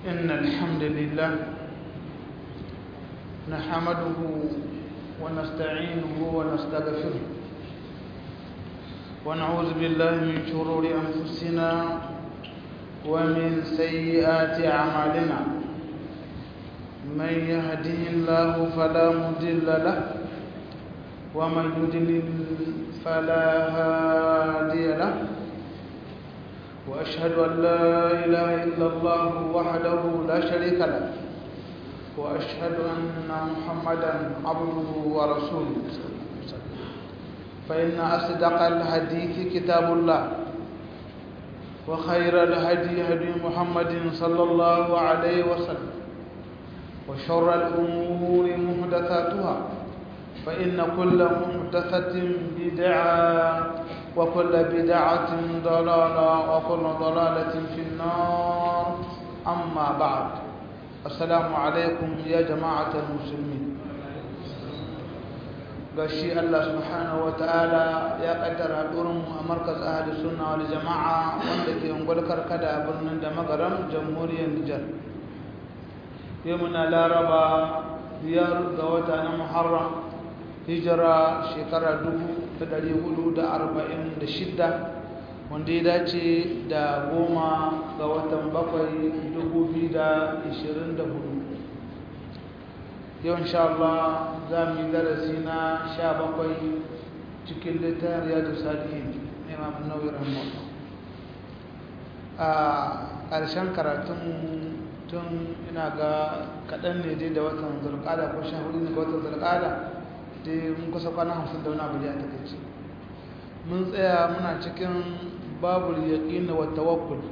إن الحمد لله نحمده ونستعينه ونستغفره ونعوذ بالله من شرور أنفسنا ومن سيئات أعمالنا من يهده الله فلا مضل له ومن يضلل فلا هادي له وأشهد أن لا إله إلا الله وحده لا شريك له وأشهد أن محمدا عبده ورسوله فإن أصدق الحديث كتاب الله وخير الهدي هدي محمد صلى الله عليه وسلم وشر الأمور محدثاتها فإن كل محدثة بدعة وكل بدعة ضلالة وكل ضلالة في النار أما بعد السلام عليكم يا جماعة المسلمين gashi Allah subhanahu ta'ala ya kaddara hadurin a markaz ahli sunna wal jama'a wanda ke ungwal karkada a birnin da magaram jamhuriyar Nijar yau muna laraba biyar ga wata na Muharram hijira shekara dubu da ɗari hudu da arba'in da shidda wanda ya dace da goma ga watan bakwai dubu biyu da ishirin da hudu yau insha Allah za mu yi darasi na sha bakwai cikin littafin riyadu salihin imam nauyi rahimahullah a ƙarshen karatun tun ina ga kaɗan ne dai da watan zulƙada ko sha hudu ne ga watan zulƙada dai mun kusa kwana hamsin da wani abu da ya takaice mun tsaya muna cikin babul yaƙin wa tawakkul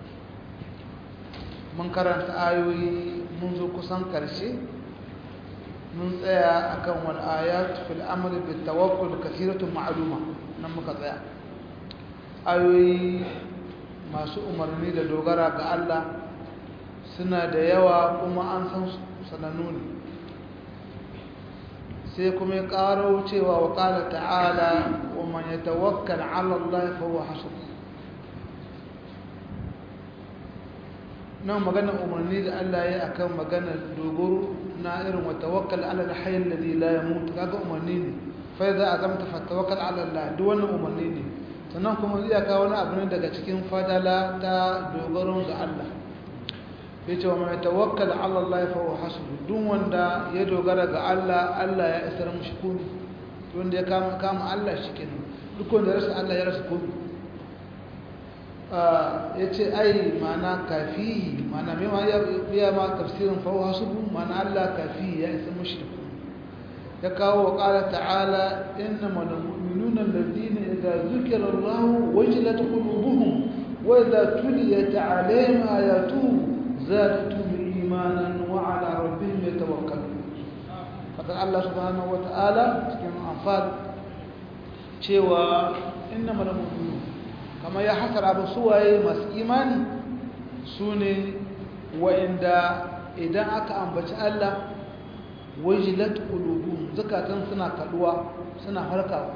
mun karanta ayoyi mun zo kusan ƙarshe mun tsaya akan wal ayat fil amri bit tawakkul kathiratun ma'luma nan muka tsaya ayoyi masu umarni da dogara ga Allah suna da yawa kuma an san sanannu ne sai kuma ya ƙaro cewa wa ƙala ta'ala wa man ya tawakkal ala Allah fa huwa hasbuh nan maganar umarni da Allah ya akan maganar dogoro na irin wa tawakkal ala al-hayy alladhi la yamut kaga umarni ne fa idza azamta fa tawakkal ala Allah duk wannan umarni ne sannan kuma zai kawo wani abu ne daga cikin fadala ta dogaron ga Allah yace wa mai tawakkal ala Allah fa huwa hasbuh duk wanda ya dogara ga Allah Allah ya isar mishi komai wanda ya kama kama Allah shikenan duk wanda ya rasa Allah ya rasa komai yace ai mana kafi mana me ma ya ya ma tafsirin fa huwa hasbuh mana Allah kafi ya isar mishi ya kawo wa qala ta'ala innamal mu'minuna alladhina idza dhukira Allah wajilat qulubuhum wa idza tuliyat 'alayhim ayatuhu زادتهم إيمانا وعلى ربهم يتوكلون فقال الله سبحانه وتعالى كما أنفال cewa innama al-mu'minun kama ya hasara ba suwaye masu imani sune wa'inda idan aka ambaci Allah wajilat qulubuhum zakatan suna kaduwa suna harkawa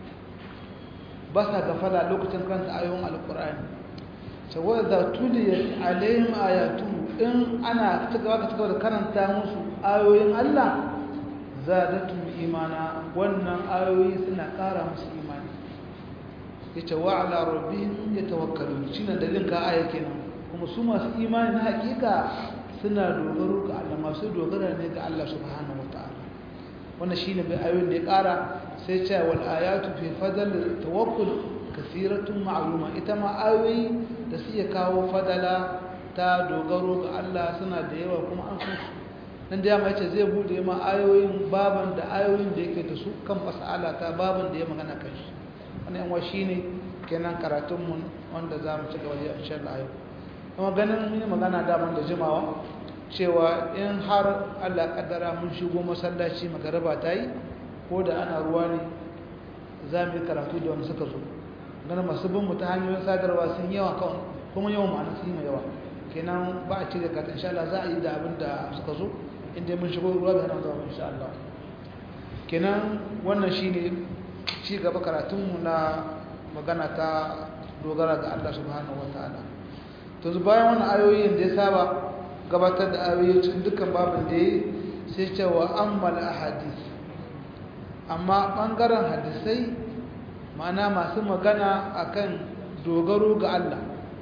ba sa gafala lokacin kanta ayoyin alqur'ani cewa da tuliyat alaihim ayatu in ana cigaba ka cigaba da karanta musu ayoyin Allah zadatum imana wannan ayoyi suna ƙara musu imani yace wa ala rabbihim yatawakkalun shine dalilin ka aya kenan kuma su masu imani na hakika suna dogaro ga Allah masu dogara ne ga Allah subhanahu wataala wannan shine bai ayoyin da ya ƙara sai ce wal ayatu fi fadl tawakkul kasiratun ma'luma ita ma ayoyi da suke kawo fadala ta dogaro ga Allah suna da yawa kuma an san su dan da yamma yace zai bude ma ayoyin baban da ayoyin da yake da su kan mas'ala ta baban da ya magana kan shi wannan yan shine kenan karatun mu wanda za mu ci gaba da insha Allah yau kuma ganin mun yi magana da da jimawa cewa in har Allah kaddara mun shigo masallaci magaraba ta yi ko da ana ruwa ne za mu yi karatu da wanda suka zo ganin masu bin mu ta hanyoyin sadarwa sun yawa kawai kuma yawan ma'ana sun yi yawa kenan ba a cire kata insha Allah za a yi da abin da suka zo inda mun shigo ruwa da nan zuwa insha Allah kenan wannan shine ci gaba karatunmu na magana ta dogara ga Allah subhanahu wataala to bayan wannan ayoyin da ya saba gabatar da ayoyi cikin dukkan babin da ya sai cewa ammal ahadith amma ɓangaren hadisai ma'ana masu magana akan dogaro ga Allah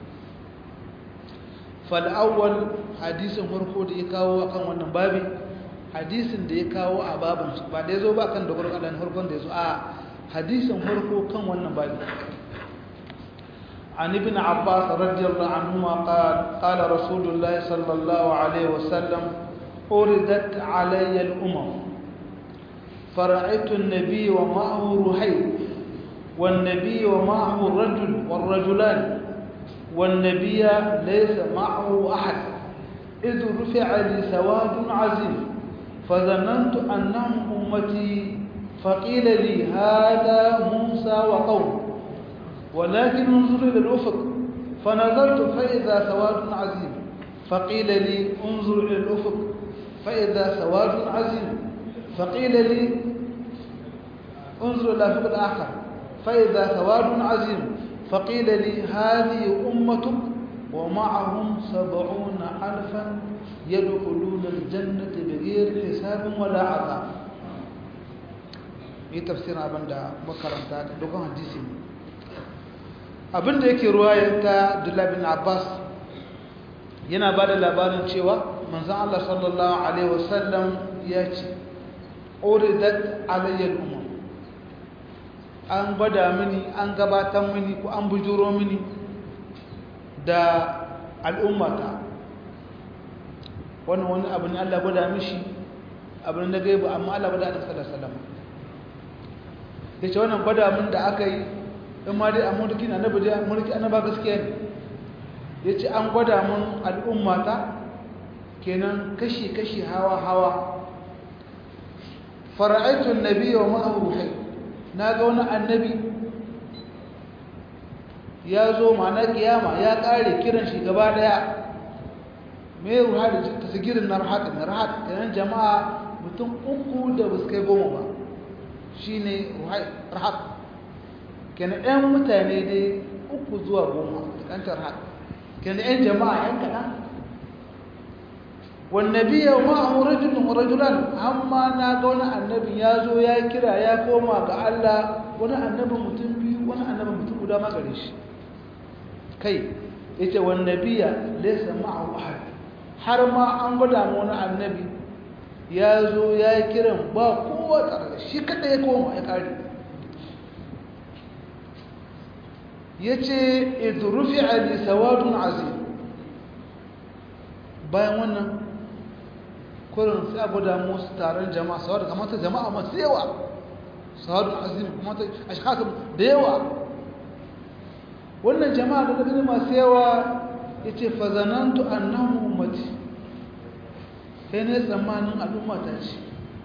fal'awwal hadisin farko da ya kawo akan wannan babi hadisin da ya kawo a babin ba da ya zo ba kan dogaro ga Allah farkon da ya zo a hadisin farko kan wannan babi عن ابن عباس رضي الله عنهما قال قال رسول الله صلى الله عليه وسلم أردت علي الأمم فرأيت النبي ومعه رحيل والنبي ومعه الرجل والرجلان والنبي ليس معه أحد إذ رفع لي سواد عزيز فظننت أنهم أمتي فقيل لي هذا موسى وقوم ولكن انظر إلى الأفق فنظرت فإذا سواد عزيز فقيل لي انظر إلى الأفق فإذا سواد عزيز فقيل لي انظر إلى الأفق الآخر فإذا سواد عزيز فقيل لي هذه أمتك ومعهم سبعون ألفا يدخلون الجنة بغير حساب ولا عذاب yi tafsirin abin da makaranta da dogon hadisi abin da yake ruwayar ta Abdullah bin Abbas yana ba da labarin cewa manzan Allah sallallahu Alaihi wasallam ya ce uridat alayyar umar an gwada mini an gabatar mini ko an bujuro mini da al'ummata wannan wani abu ne Allah gwada mishi abu ne na gaibu amma Allah gwada da sallallahu alaihi ya ce wannan gwada min da aka yi in ma dai a mulki na nabi dai mulki annaba gaskiya ne ya ce an gwada min al'ummata kenan kashi-kashi hawa-hawa fara'aitun nabi wa ma'aruhai na ga wani annabi ya zo ma'ana kiyama ya ƙare kiran shi gaba ɗaya mai ruha da tasigirin na rahat na rahat kenan jama'a mutum uku da ba su kai goma ba shi ne rahat kenan 'yan mutane dai uku zuwa goma da kantar rahat kenan 'yan jama'a 'yan kaɗan wannabi ya ma'ahu rajulun rajulan amma na ga wani annabi ya zo ya kira ya koma ga Allah wani annabi mutum biyu wani annabi mutum guda ma gare shi kai yace wannabiya laysa ma'ahu ahad har ma an gwada mu wani annabi ya zo ya kiran ba kowa tare da shi kada ya koma ya kare yace idrufi'a li sawadun azim bayan wannan kurin sai a gwada musu taron jama'a sawar da kamata jama'a masu yawa sawar azim kamata a shakatun da yawa wannan jama'a da gani masu yawa ya ce fazanantu annan ummati sai ne tsammanin al'umma ta ce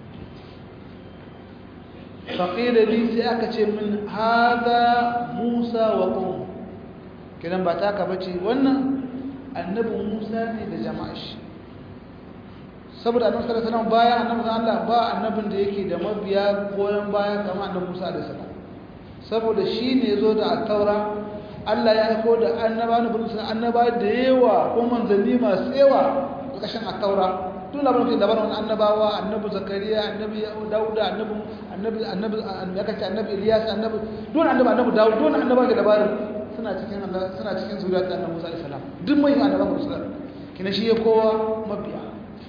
faƙila li sai aka ce min haza musa wa ƙon kiran ba ta ka bace wannan annabin musa ne da jama'a shi saboda annabi sallallahu alaihi wasallam baya annabi Allah ba annabin da yake da mabiya goyen baya kamar annabi Musa alaihi salam saboda shi ne zo da at-taura Allah ya aiko da annaba na bin annaba da yawa ko manzanni masu yawa kashin at-taura duk labarin da labarin annabawa annabi zakariya annabi dauda annabi annabi annabi ya kace annabi ilyas annabi duk annabi annabi daud duk annaba da labarin suna cikin suna cikin zuriyar annabi Musa alaihi salam duk mai annabawa Musa kina shi ya kowa mabiya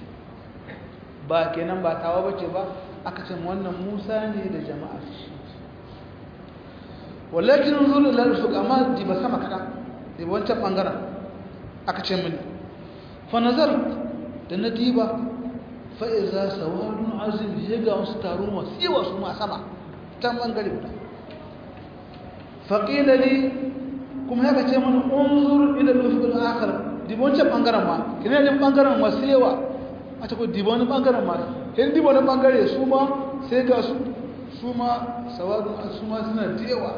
ba kenan ba tawa bace ba aka ce wannan Musa ne da jama'a shi walakin zul lil fuq amma di ba sama kada di wancan bangaren aka ce mini fa nazar da nadiba fa iza sawadun azim ya ga wasu taro masu yawa su ma sama can bangare guda fa qila li kuma ya ce mana unzur ila al-ufuq al-akhar di wancan bangaren ma kina din bangaren masu yawa a ta kuwa diba wani ɓangaren ma in diba wani ɓangare su ma sai ga su su ma sawadun su ma suna da yawa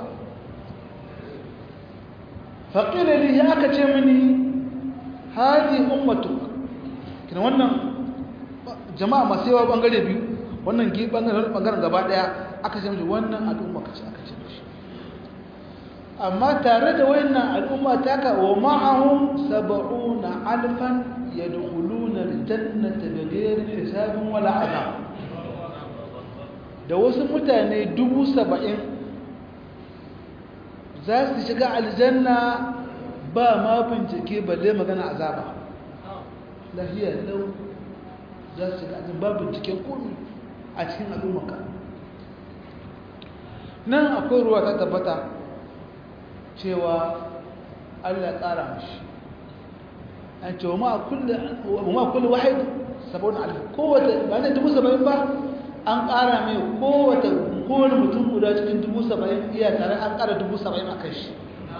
faƙilali ya aka ce mini haji ummatu kina wannan jama'a masu yawa ɓangare biyu wannan ɓangaren gaba ɗaya aka ce mini wannan al'umma ka ce aka ce mishi amma tare da wayannan al'umma taka wa ma'ahum sab'una alfan yadkhuluna aljannata bighayri hisabin wala azab da wasu mutane dubu saba'in za su shiga aljanna ba ma bincike balle magana azaba lafiya lau za su shiga aljanna ba binciken komi a cikin al'ummaka nan akwai ruwa ta tabbata cewa allah tsara mashi an ce wa ma kulle wahid sabon alif kowace ba ne dubu saba'in ba an ƙara mai kowace kowane mutum guda cikin dubu saba'in iya tare an ƙara dubu saba'in a kai shi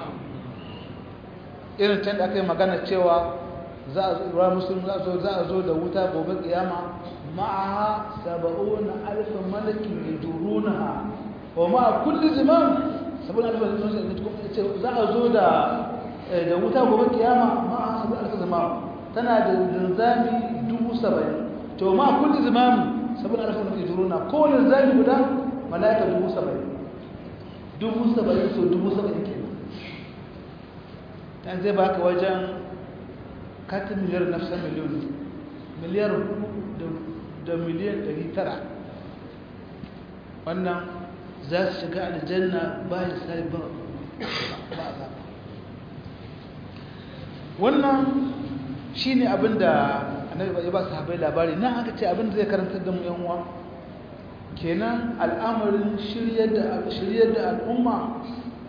irin can da aka yi magana cewa za a zuwa musulun za a zo da wuta gobe kiyama ma'aha saba'un alfin malakin ya duru na ha wa ma'a kulli ziman sabon alfin za a zo da wuta gobe kiyama ma'a sabon alfin ziman tana da linzami dubu saba'in to ma'a kulli ziman sabon alfin da ke turo na kowane zami guda mala'ika dubu saba'in dubu saba'in so dubu saba'in ke nan zai baka wajen katin miliyar nafsan miliyon miliyar da miliyan ɗari tara wannan za su shiga aljanna ba ya sai ba ba a wannan shi ne abinda annabi ya ba su habai labari nan aka ce abinda zai karantar da mu yan uwa kenan al'amarin shiryar da al'umma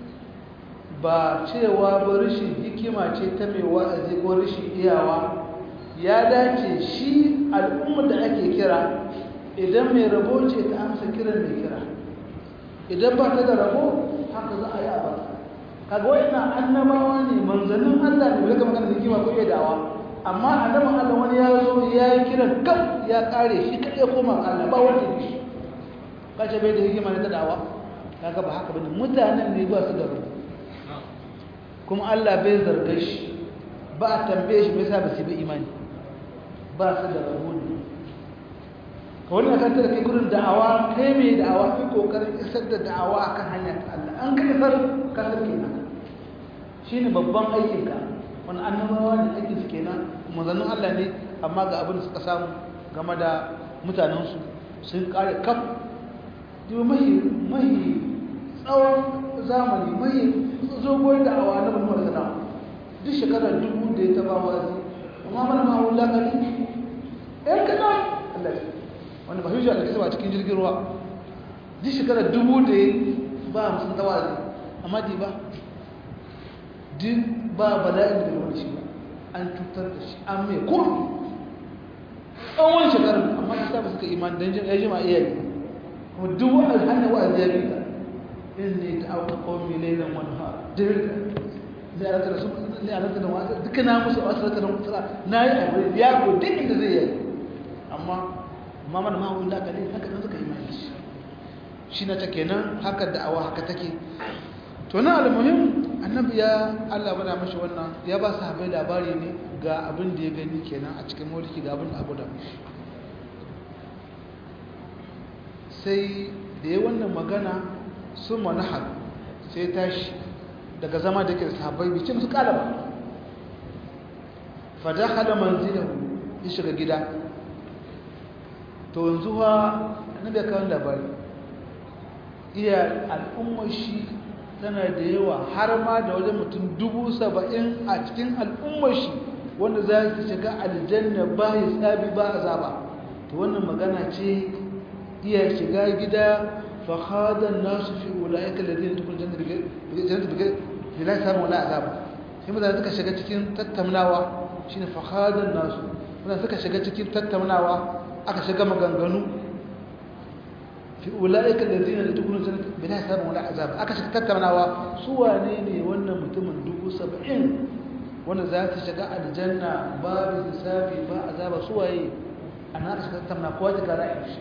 ba cewa ba rashin hikima ce ta mai wa'azi ko rashin iyawa ya dace shi al'ummar da ake kira idan mai rabo ce ta amsa kiran mai kira idan ba ta da rabo haka za a yi a ba kaga wa'ina annabawa ne manzannin allah ne daga magana hikima ko iya dawa amma annabin Allah wani ya zo ya yi kiran kam ya kare shi kai ya koma Allah ba wanda ne shi kace bai da hikima na tadawa kaga ba haka bane mutanen ne ba su da rubu kuma Allah bai zarga shi ba a tambaye shi bai sa ba su bi imani ba su da rubu ne ka wannan kan tare kai gurin da'awa kai mai da'awa kai kokarin isar da da'awa akan hanyar Allah an kai isar ka sarki na shine babban aikin ka wani annabawa ne ake su kenan manzannin Allah ne amma ga abin da suka samu game da mutanensu sun kare kaf yi mahi mahi tsawon zamani mahi zogon da awa na bulmar sana duk shekarar dubu da ya taba wazi amma mana ma wula kali ɗan kaɗan Allah ce wanda ba hujja da kasa cikin jirgin ruwa duk shekarar dubu da ya ba musun tawazi amma di ba duk ba bala'in da wani shi ba an cutar da shi an mai kurmi tsawon shekarun amma ta ba suka iman don jin yajima iyayi kuma duk wa'az hannun wa'az ya bita in ne ta auka kawai lailan wani ha dirga zai alaka da su ne alaka da wa'az duka na musu wasu alaka da mutsara na yi abu ya ko duk inda zai yi amma amma mana ma wani lakali haka nan suka imani shi shi na ta kenan haka da'awa haka take to na almuhim annabi ya Allah bada mashi wannan ya ba su habai labari ne ga abin da ya gani kenan a cikin mulki ga abin da abu da mashi sai da ya wannan magana sun manahar sai tashi daga zama da ke sahabbai bikin su kala ba fada hada manzilahu ya shiga gida to yanzu ha annabi ya kawo labari iya al'ummar shi tana da yawa har ma da wajen mutum dubu saba'in a cikin al'ummar shi wanda za su shiga aljanna ba ya tsabi ba a zaba ta wannan magana ce iya shiga gida fahadan nasu fi ula'ika da zai tukun jannata da la samu wala azaba sai mutane suka shiga cikin tattaunawa shine fahadan nasu mutane suka shiga cikin tattaunawa aka shiga maganganu fi ula'ika allazina yadkhuluna jannata bila hisabin wala azab aka shiga tattaunawa su wane ne wannan mutumin dubu saba'in wanda za su shiga aljanna babu hisabi ba azaba su waye ana aka shiga tattauna kowa ta gara a shi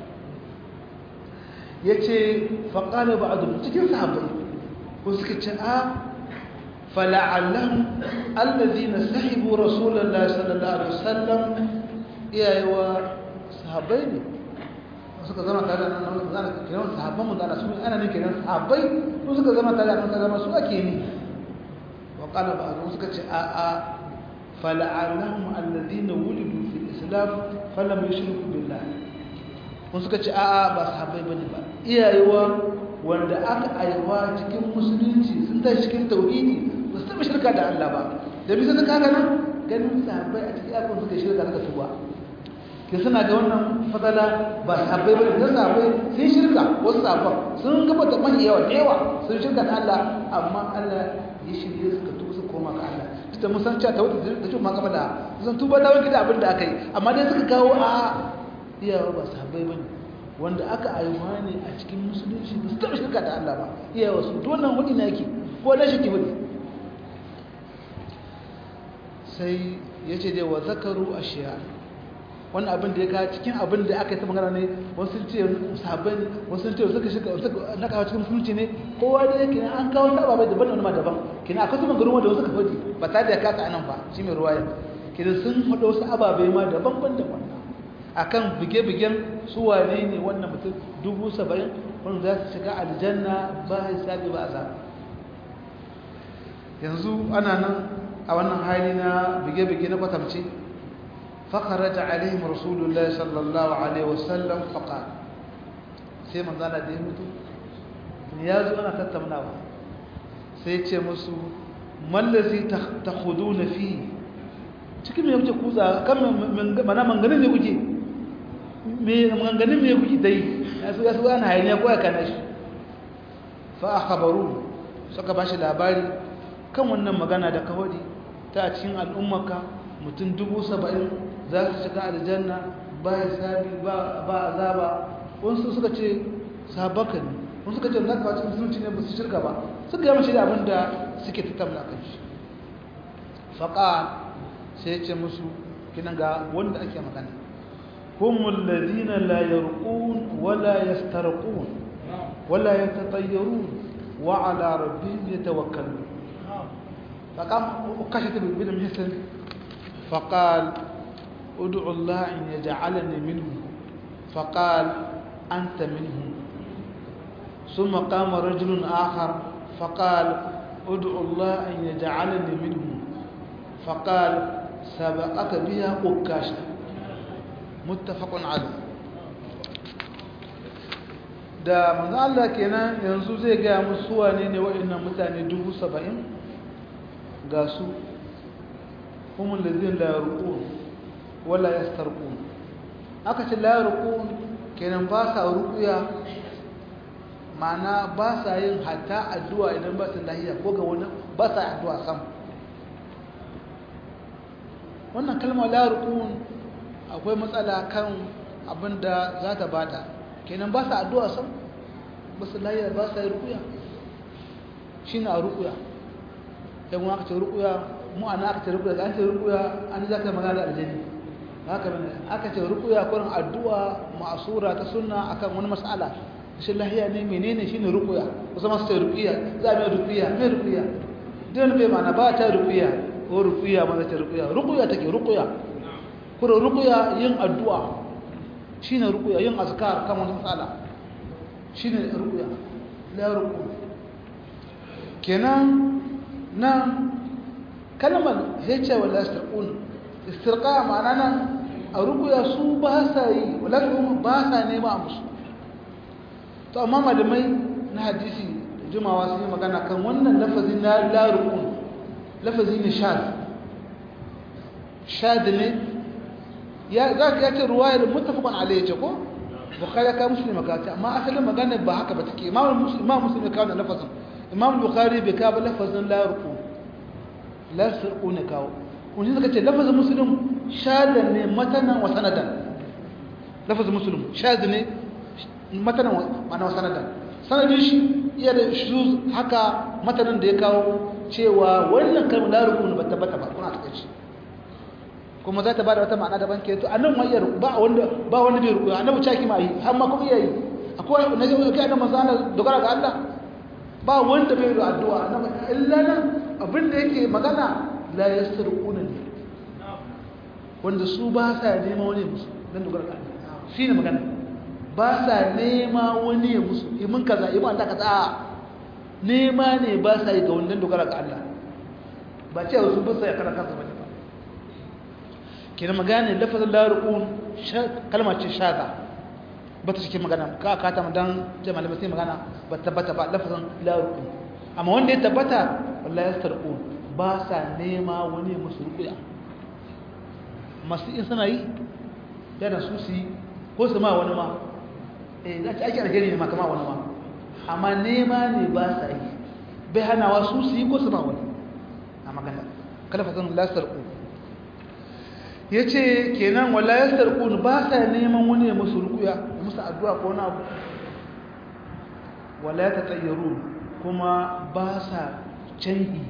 yace fa qala ba'd cikin sahabbai ko suka ce a fala'allam allazina sahibu rasulullahi sallallahu alaihi wasallam iyayewa sahabbai ne suka zama tare da nan kenan sahabban mu da su ana ne kenan sahabbai su suka zama tare da nan zama su ake ni qala ba'dhum suka ce a a fala'anahum alladhina wulidu fil islam falam yushriku billah kun suka ce a a ba sahabbai bane ba iyayewa wanda aka aiwa cikin musulunci sun tashi cikin tauhidi ba su taɓa shirka da Allah ba da bisa ta kaga nan ganin sahabbai a cikin yakon suka shirka suka tuba ke suna ga wannan fadala ba sahabbai ba da sahabbai sun shirka wasu sahabban sun gaba da mahi yawa da yawa sun shirka da Allah amma Allah ya shirye suka tuba su koma ga Allah ita mun san cewa tawhid da tuba gaba da sun tuba da wani da abin da aka yi amma dai suka kawo a iyawa ba sahabbai bane wanda aka aiwa ne a cikin musulunci ba su taɓa shirka da Allah ba iyawa su donan wani na yake ko na shi ke wani sai ya ce dai wa zakaru a shiya wani abin da ya kawo cikin abin da aka yi ta magana ne wasu ce sabon wasu ce suka shiga na kawo cikin musulunci ne kowa da yake an kawo ta ababai daban da wani ma daban kina akwai su magaru da wasu ka faɗi ba tare da kasa anan ba shi mai ruwaya kina sun faɗo wasu ababai ma daban ban da wannan akan bige-bigen su wane ne wannan mutum dubu saba'in wanda za su shiga aljanna ba hisabi ba azab yanzu ana nan a wannan hali na bige-bige na kwatamce fakaraja alaihim rasulullahi sallallahu alaihi wasallam faƙa sai manzana da ya mutu ya zo ana tattaunawa sai ce musu mallazi ta hudu na fi cikin mai kuke kuza kan mana manganin ne kuke manganin ne kuke dai ya su ya su ana hayaniya ko ya kana shi fa akhbaru suka bashi labari kan wannan magana da kawari ta cikin al'ummarka mutum dubu saba'in za su shiga aljanna ba ya sabi ba azaba wasu suka ce sabaka ne wasu suka ce za ka wacce musulunci ne ba su shirka ba suka yi mashi da abin da suke tattamna kan shi faƙa sai ce musu kinan ga wanda ake magana humul ladina la yarqun wala yastarqun wala yatatayyarun wa ala rabbihim yatawakkalun فقام وكشف بن محسن فقال ادعو الله ان يجعلني منهم فقال انت منهم ثم قام رجل اخر فقال ادعو الله ان يجعلني منهم فقال سبقك بها قكاشة متفق عليه da manzo Allah kenan yanzu zai ga musu wane ne wa'annan mutane 70 ga su kuma lazin la yarqun wala yastarqun aka ce la yarqun kenan ba sa ruqya ma'ana ba sa yin hatta addu'a idan ba su lahiya ko ga wani ba sa addu'a sam wannan kalmar la yarqun akwai matsala kan abinda za ta bada kenan ba sa addu'a sam ba su lahiya ba sa yi ruqya shine a ruqya yan aka ce rukuya mu ana aka ce rukuya an ce rukuya an za ka magana da aljani haka bane aka ce rukuya kurin addu'a ma'asura ta sunna akan wani mas'ala shi lahiya ne menene shine rukuya kusa masu ce rukuya za mai rukuya mai rukuya dan bai mana ba ta rukuya ko rukuya ma ta rukuya rukuya take rukuya kurin rukuya yin addu'a shine rukuya yin azkar kan wani mas'ala shine rukuya la ruku kenan nan kalmar hece wala istirqun istirqa ma'ana nan a rukuya su ba sa yi wala ba sa nema musu to amma malamai na hadisi jimawa sun yi magana kan wannan lafazin na la rukun lafazi ne shad shad ne ya za ka yace ruwayar muttafaqan alayhi ce ko bukhari ka muslim ka ce amma asalin magana ba haka ba take imam muslim imam muslim ka wannan lafazin imam bukhari bai kawo lafazin la ruku la sirku ne kawo kun ji suka ce lafazin muslim shadan ne matanan wa sanadan lafazin muslim shad ne matanan wa sanadan sanadin shi iya da shuz haka matanan da ya kawo cewa wannan kalmar la ruku ne ba tabbata ba kuna take shi kuma za ta bada wata ma'ana daban ke to annan ma iya ba wanda ba wanda bai ruku annabi caki ma yi har ma kuma iya yi akwai na ji kai annabi manzo Allah dogara ga Allah ba wanda bai da addu'a annabi illa nan abinda yake magana la yasrquna ne wanda su ba sa nema wani musu dan dogara ga Allah shine magana ba sa nema wani ya musu imin kaza imin Allah kaza nema ne ba sa yi ga wanda dogara ga Allah ba ce wasu bisa ya kana kansa bane ba kenan magana lafazin la yarqun kalma ce shaza ba ta cikin magana ka ka ta dan jama'a malamai sai magana ba tabbata ba lafazin la yarqun amma wanda ya tabbata wallahi yastarqun ba sa nema wani musu ruqya masu in suna yi yana su su yi ko su ma wani ma eh za ci ake alheri ne ma kama wani ma amma nema ne ba sa yi bai hanawa su su yi ko su ma wani a magana kalfazin lasarku ya ce kenan wala ya sarku ba sa neman wani ya musu rukuya ya musu addu'a ko na abu wala ta tsayyaru kuma ba sa canyi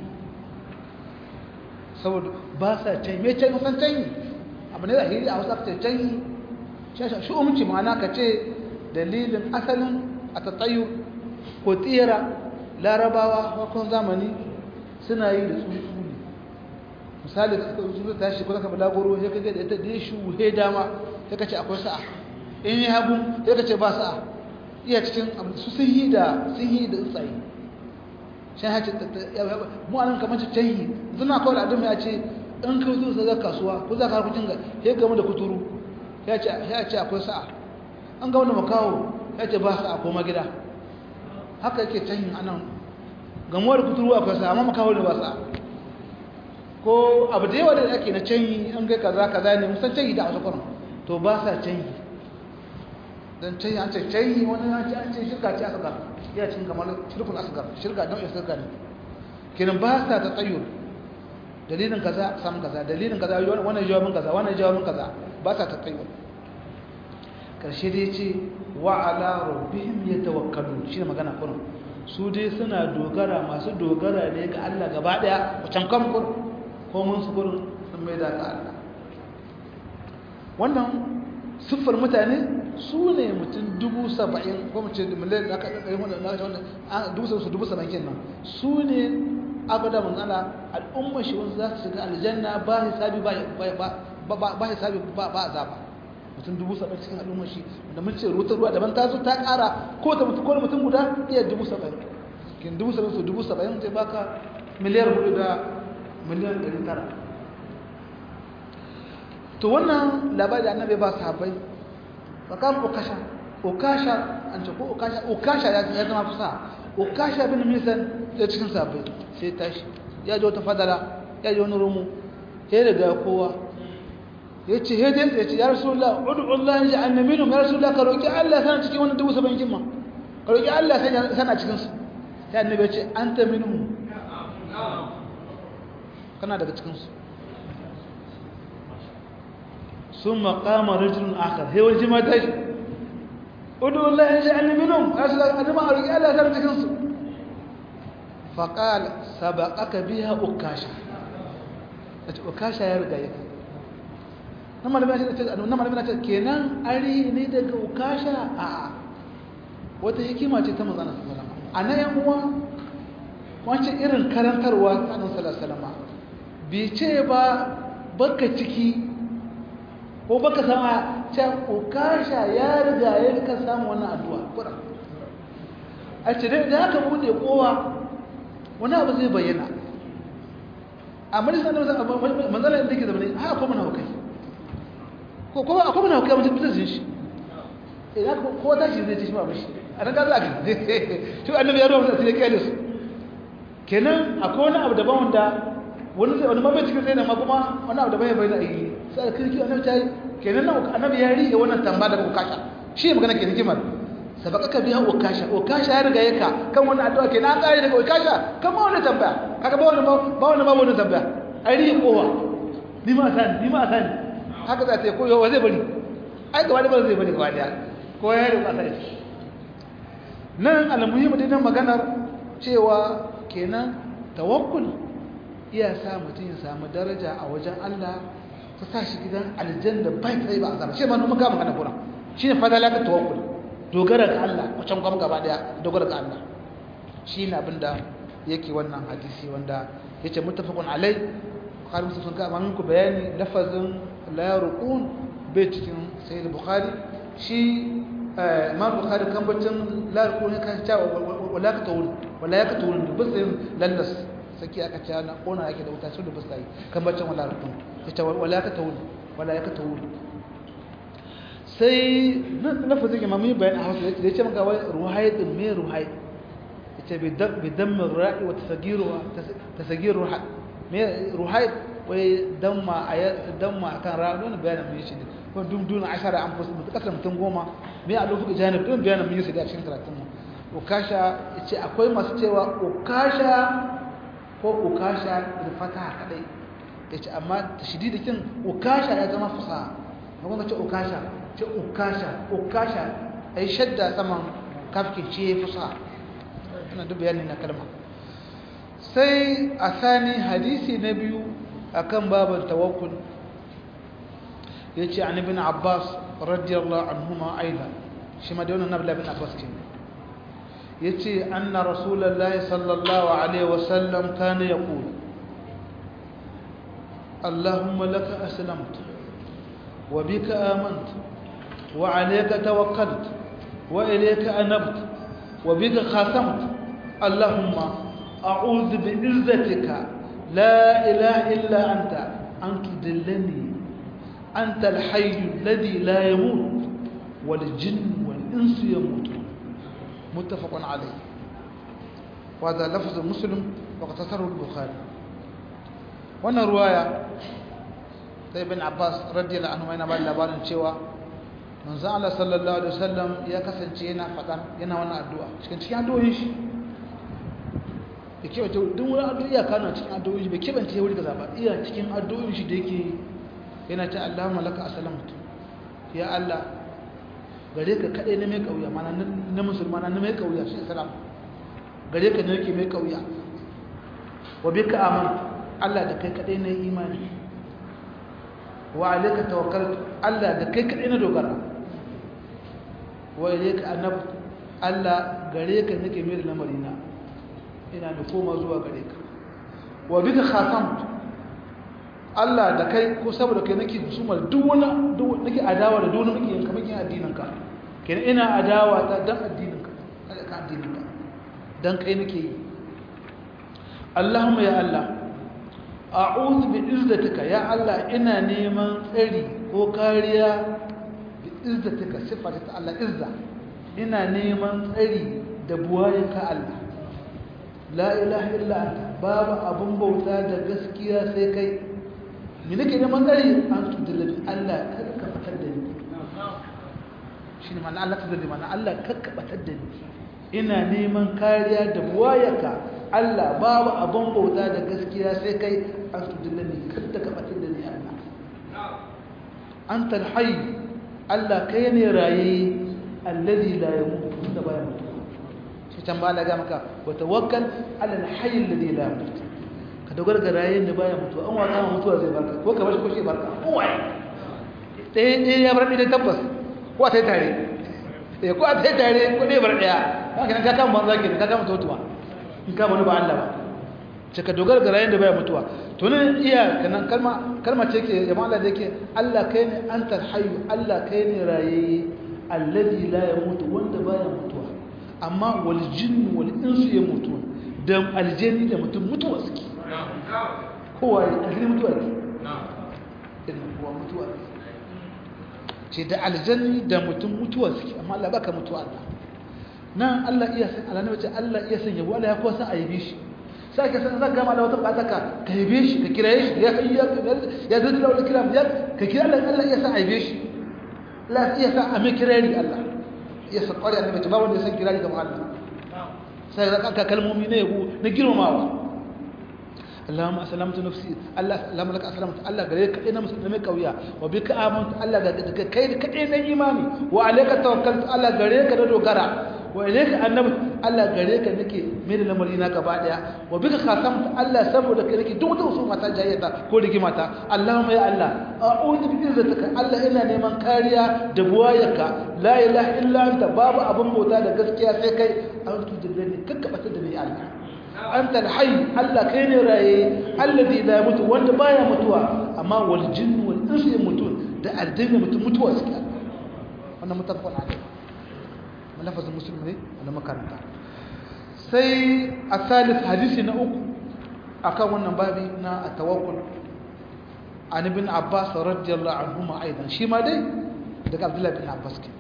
saboda ba sa canyi mai canyi san canyi abu ne zahiri a wasu ce canyi shi umci ma'ana ka ce dalilin asalin a tattayu ko tsira larabawa wakon zamani suna yi da tsuntsu ne misali da suka tsuntsu ta shi ko zaka balagoro ya kaga da ita da shi wuhe dama sai ka ce akwai sa'a in yi hagu sai ka ce ba sa'a iya cikin su sun yi da sun yi da tsaye shi ha ce mu anan kamar ce canyi suna kawai al'adun ya ce in ka zo sa kasuwa ko za ka harkokin ga ya gama da kuturu ya ce akwai sa'a an ga wanda makawo ya ce ba sa'a koma gida haka yake canyin anan gamuwar kuturu akwai sa'a amma makawo da ba sa'a ko abu da yawa da ake na canyi an ga kaza kaza ne musan canyi da a wasu to ba sa canyi don canyi an ce canyi wani an ce an ce shirka ce asgar ya cin kamar shirkun asgar shirka don shirka ne kenan ba sa ta tsayo dalilin kaza samun kaza dalilin kaza wannan jawabin kaza wannan jawabin kaza ba sa ta tsayo karshe dai ce wa ala rabbihim yatawakkalun shine magana kurin su dai suna dogara masu dogara ne ga Allah gaba daya wacan kan kur ko mun su kurin sun mai da ga Allah wannan siffar mutane su ne mutum dubu saba'in ko mace da miliyan da aka ɗaya wanda na wanda dubu saba'in su dubu saba'in kenan su ne abada mun ana al'ummar shi wanda za su shiga aljanna ba hisabi ba ba hisabi ba ba azaba mutum dubu saba'in cikin al'ummar shi da mun ce rutar ruwa daban ta zo ta ƙara ko ta mutum ko mutum guda iya dubu saba'in kin dubu saba'in su dubu saba'in zai baka miliyar hudu da miliyan ɗari tara to wannan labari da annabi ba sahabbai fa kam ukasha ukasha an ce ko ukasha ukasha ya zama fusa ukasha bin misan da cikin sahabbai sai tashi ya ji wata fadala ya ji wani rumu sai daga kowa ya ce hedin ya ce ya rasulullah udu Allah ya ja'alna minhum ya rasulullah ka roki Allah sana cikin wannan dubu saba'in kin ma ka roki Allah sana cikin su sai annabi ya ce anta minhum kana daga cikin su summa qama rajulun akhar he wani ma tashi udu Allah ya ja'alna minhum ya rasulullah annabi ma roki Allah sana cikin su fa qala sabaqaka biha ukasha ukasha ya riga yake na malamin na ce kenan ari ne daga ukasha a wata hikima ce ta mazana salama a na yan uwa wancan irin karantarwa kanin salasalama bai ce ba baka ciki ko baka sama can ukasha ya riga ya rika samu wannan addu'a kura a ce da aka bude kowa wani abu zai bayyana a majalisar da manzana da ke zama ne a kuma na hukai ko kuma akwai mana hukumar mutum zai shi idan ko ta shi zai ci shi ba mishi a nan gaza a shi annabi ya ruwa sai ya kyale su kenan akwai wani abu daban wanda wani sai wani mabai cikin sai na ma kuma wani abu daban ya bayyana a yi sai da kirki annabi ta yi kenan nan annabi ya riƙe wannan tamba daga ukasha shi ya magana ke hikimar sabaka ka biya ukasha ukasha ya riga yaka kan wannan addu'a kenan an tsare daga ukasha kan ma wani tambaya kaga ba wani ba wani ba wani tambaya ai riƙe kowa ni ma sani ni ma sani haka za ta yi koyo wa zai bari ai gaba da ba zai bari gaba da ko ya yi ƙasa da nan almuhimu dai nan maganar cewa kenan tawakkul iya sa mutum ya samu daraja a wajen Allah ta sa shi gidan aljanna bai sai ba azaba shi ma mun ga magana kuna shine fadala ka tawakkul dogara ga Allah wacan gwam gaba daya dogara ga Allah shine abinda yake wannan hadisi wanda yace muttafaqun alai har musu sun kama muku bayani lafazin la yarqun bai cikin sayyid bukhari shi imam bukhari kan bacin la yarqun kan ta wala ka tawul wala ya ka tawul bisin lallas saki aka ce na kona yake da wuta su da basta yi kan bacin wala rukun ita wala ka tawul wala ya ka tawul sai na fa zai mamu bayan a hausa da ya ce maka wai ruhai din me ruhai ita bi dammin ra'i wa tasagir ruha me ruhai wai damma a damma akan ra'i don bayanin mun yi shi ko dum dun ashara an fusu mutu kasar mutum goma me a lokacin janib don bayanin mun yi shi da cikin karatun mu ukasha yace akwai masu cewa ukasha ko ukasha da fata kadai yace amma tashdidikin ukasha ya zama fasaha kuma ce ukasha ce ukasha ukasha ai shadda saman kafkin ce fasaha ina duk bayani na kalma sai a sani hadisi na biyu akan babin tawakkul yace an ibn abbas radiyallahu anhuma aidan shi ma da wannan nabi ibn abbas kenan yace anna rasulullahi sallallahu alaihi wasallam kana yaqul allahumma laka aslamtu wa bika amantu wa alayka tawakkaltu wa ilayka anabtu wa bika khasamtu allahumma a'udhu bi'izzatika la ilaha illa anta an tudillani anta al-hayy alladhi la yamut wal jinn wal insu yamutun متفق عليه وهذا لفظ مسلم واقتصره البخاري wannan ruwaya sai ibn Abbas radiyallahu anhu yana ba labarin cewa manzo Allah sallallahu alaihi wasallam ya kasance yana faɗa yana wannan addu'a cikin cikin addu'o'in shi da ke wato duk wani addu'a ya kana cikin addu'o'in shi bai kebance wuri kaza ba iya cikin addu'o'in shi da yake yana ta Allahumma laka aslamtu ya Allah gare ka kaɗai na mai ƙauya mana na musulmana na mai ƙauya shi islam gare ka ne yake mai ƙauya wa bi ka aman Allah da kai kaɗai na imani wa alaika tawakkal Allah da kai kaɗai na dogara wa ilaika annab Allah gare ka nake mai da lamarina ina da koma zuwa gare ka wa bi ka khasamtu Allah da kai ko saboda kai nake husumar duk wani nake adawa da duk wani muke yanka muke addinin ka kenan ina adawa ta dan addinin ka ka addinin ka dan kai nake yi Allahumma ya Allah a'udhu bi izzatika ya Allah ina neman tsari ko kariya bi izzatika sifata ta Allah izza ina neman tsari da buwayenka Allah la ilaha illa anta babu abun bauta da gaskiya sai kai ni nake neman tsari an tudulabi Allah kada ka fitar da ni shine ma'ana Allah tudulabi ma'ana Allah kada ka fitar da ni ina neman kariya da buwayaka Allah babu abun bauta da gaskiya sai kai an tudulabi kada ka fitar da ni Allah anta alhayy Allah kai ne raye alladhi la yamut da baya mutu shi can ba la ga maka wa tawakkal ala alhayy alladhi la yamut ka dogara ga rayen da baya mutuwa an wata mutuwa zai barka ko ka bashi ko shi barka kowaye ɗaya ɗaya ya bar ɗaya tabbas ko a ta yi tare ɗaya ko a ta yi tare ko ɗaya bar ɗaya haka nan ka kama banza ke ka kama totuwa in ka wani ba Allah ba ce ka dogara ga rayen da baya mutuwa to ne iya kanan kalma kalma ce ke jama'a Allah da yake Allah kai ne anta hayyu Allah kai ne raye alladhi la yamutu wanda baya mutuwa amma wal jinnu wal insu yamutun da aljani da mutum mutuwa suke kowa ya aljani mutuwa ne irin kowa mutuwa ne ce da aljani da mutum mutuwa suke amma Allah baka mutuwa Allah nan Allah iya san Allah ne wace Allah iya san yabo Allah ya kuwa san a yabe shi sai ka san zaka gama da wata bukata ka ka yabe shi ka kiraye shi ya kai ya ya zai da wani kiram ya ka kira Allah Allah iya san a yabe shi Allah iya san a mai kirari Allah iya san kwari annabi ba wanda ya san kirari kamar Allah sai da aka kalmomi na yabo na girmamawa Allahumma aslamtu nafsi Allah Allahumma laka aslamtu Allah gare ka ina musulmi kauya wa bika amantu Allah ga kai ka na imani wa alayka tawakkaltu Allah gare ka da dogara wa ilayka annabi Allah gare ka nake mai da lamari na gaba daya wa bika khasamtu Allah saboda kai nake duk wata usuma ta jayyata ko rigimata Allahumma ya Allah a'udhu bi izzatika Allah ina neman kariya da buwayarka la ilaha illa anta babu abun bauta da gaskiya sai kai an tudillani kakkabata da ni Allah anta alhayy Allah kai ne raye alladhi la yamutu wanda baya mutuwa amma wal jinn wal insu yamutun da aljanna mutum mutuwa suke wannan mutafaqan alai lafazin muslim ne wanda makaranta sai asalis hadisi na uku akan wannan babi na tawakkul an ibn abbas radiyallahu anhuma aidan shi ma dai daga abdullahi bin abbas ke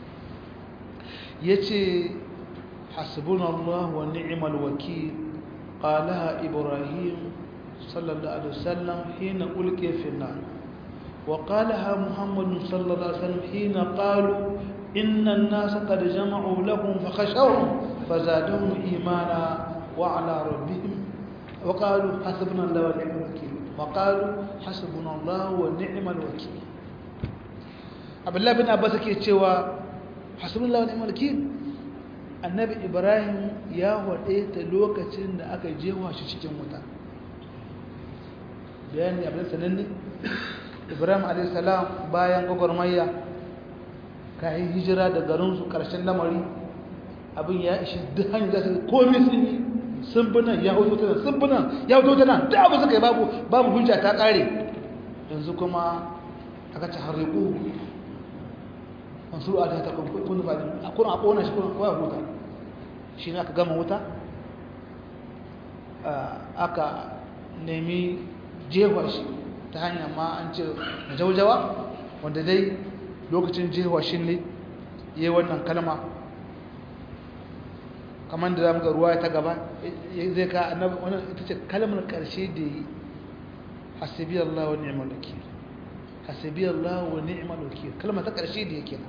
yace hasbunallahu wa ni'mal wakeel qalaha ibrahim sallallahu alaihi wasallam hina ulqiya fi an-nar وقالها محمد صلى الله عليه وسلم حين قالوا إن الناس قد جمعوا لكم فخشوهم فزادهم إيمانا وعلى ربهم وقالوا حسبنا الله ونعم الوكيل وقالوا حسبنا الله ونعم الوكيل عبد الله بن عباس ke cewa hasbunallahu wa ni'mal wakil annabi ibrahim ya wade ta lokacin da aka jewa shi cikin wuta bayani abin sananne ibrahim a.s. bayan gwagwarmayya kayan hijira da garinsu ƙarshen lamari abin ya ishi duk hanyar za su komi sun yi sun bi nan ya hoto ta nan sun bi nan ya hoto ta nan da abu suka yi babu babu hujja ta ƙare yanzu kuma aka ci harriku masu a ta kun fadin a kuna a ƙona shi kuna kawai huta shi ne aka gama wuta aka nemi jefa shi ta hanyar ma an ce na jaujawa wanda dai lokacin jewa shi ne yi wannan kalma kamar da zamu ga ruwa ta gaba zai ka annabi wannan ita ce kalmar karshe da yi hasbi Allah wa ni'mal wakil hasbi Allah wa ni'mal wakil kalma ta karshe da yake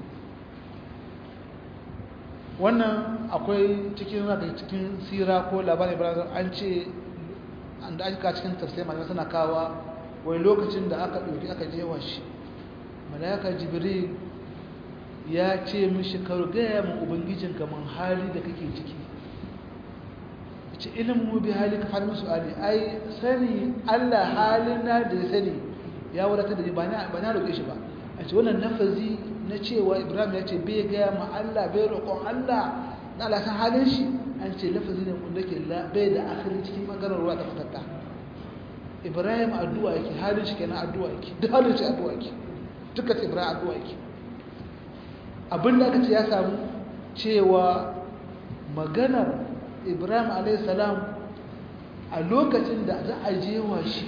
wannan akwai cikin zaka cikin sira ko labarin Ibrahim an ce an da aka cikin tafsir malamai suna kawa wai lokacin da aka ɗauki aka jewa shi malaka jibril ya ce mishi ka gaya min ubangijin kamar hali da kake ciki ce ilimin bi hali ka fara musu ali ai sani allah halin na da ya sani ya wadata da ba na roƙe shi ba a ce wannan nafazi na cewa ibrahim ya ce bai gaya ma allah bai roƙon allah na alasan halin shi an ce lafazi ne wanda ke bai da akhirin cikin maganar ruwa ta fatatta ibrahim addu'a yake halin shi kenan addu'a yake duk halin shi addu'a yake duka ce ibrahim addu'a yake abinda aka ce ya samu cewa maganar ibrahim a.s. a lokacin da za a jewa shi